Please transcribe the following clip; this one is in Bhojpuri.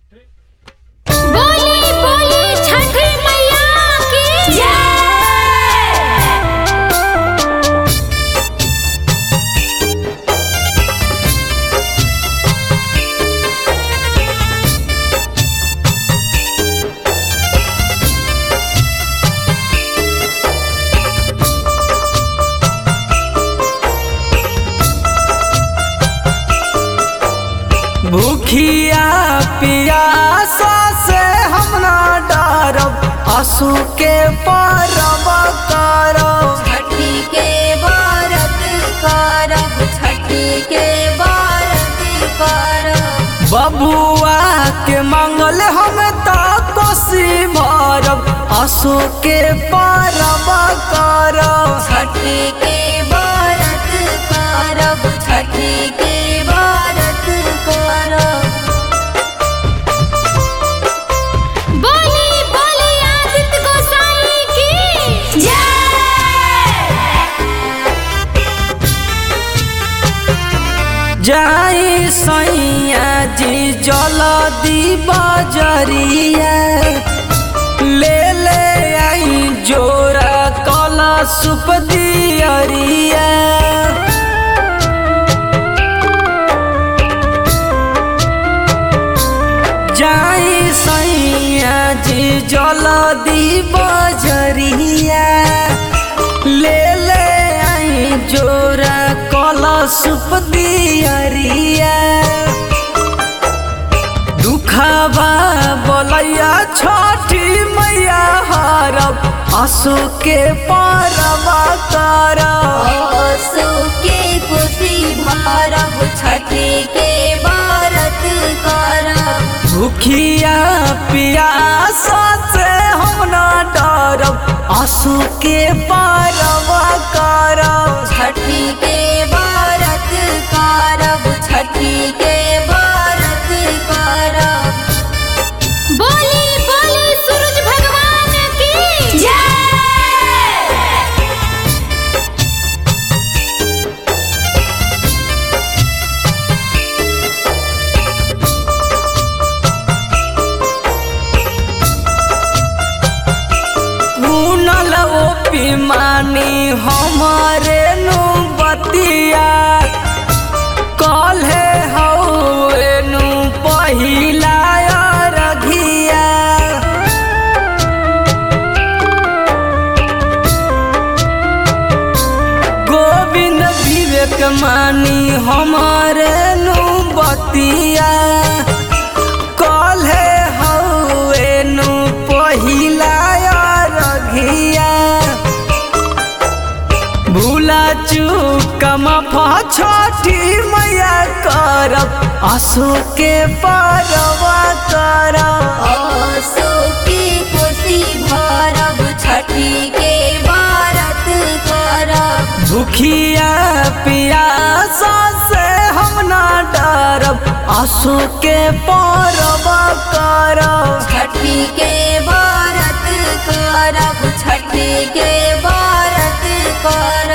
बोली बोली छठी मैया की जय भूखिया पियासा से हम ना डरब आंसू के परब करब छठी के व्रत करब छठी के व्रत करब बबुआ के मंगल हम त कोसी भरब आंसू के परब करब छठी के व्रत करब छठी के व्रत करब बोली बोली आदित्य गोसाई की जय जाई सैया जी जलदी बजरिया ले ले आई जोरा कला सुप दियरिया जाई सैया जी जलदी बजरिया ले ले आई जोरा कला सुप दियरिया दुखबा बोलैया छठी मैया हरब आंसू के परवा करब आंसू के खुशी भरब छठी के व्रत करब भूखिया पियासा से हम ना डरब आंसू के परवा करब छठी के व्रत करब छठी के व्रत करब बोली बोली सूरज भगवान की जय कुनल ओ पिमानी हमारे नु बतिया कल्हे हौए नु पहिला रघिया गोविंद विवेक मानी हमारे नु बतिया कल्हे हौए नु पहिला रघिया भूला चूकम छठी मैया करब आंसू के परवा करब आंसू की खुशी भरब छठी के व्रत करब भूखिया पियासा से हम ना डरब आंसू के परवा करब छठी के व्रत करब छठी के व्रत करब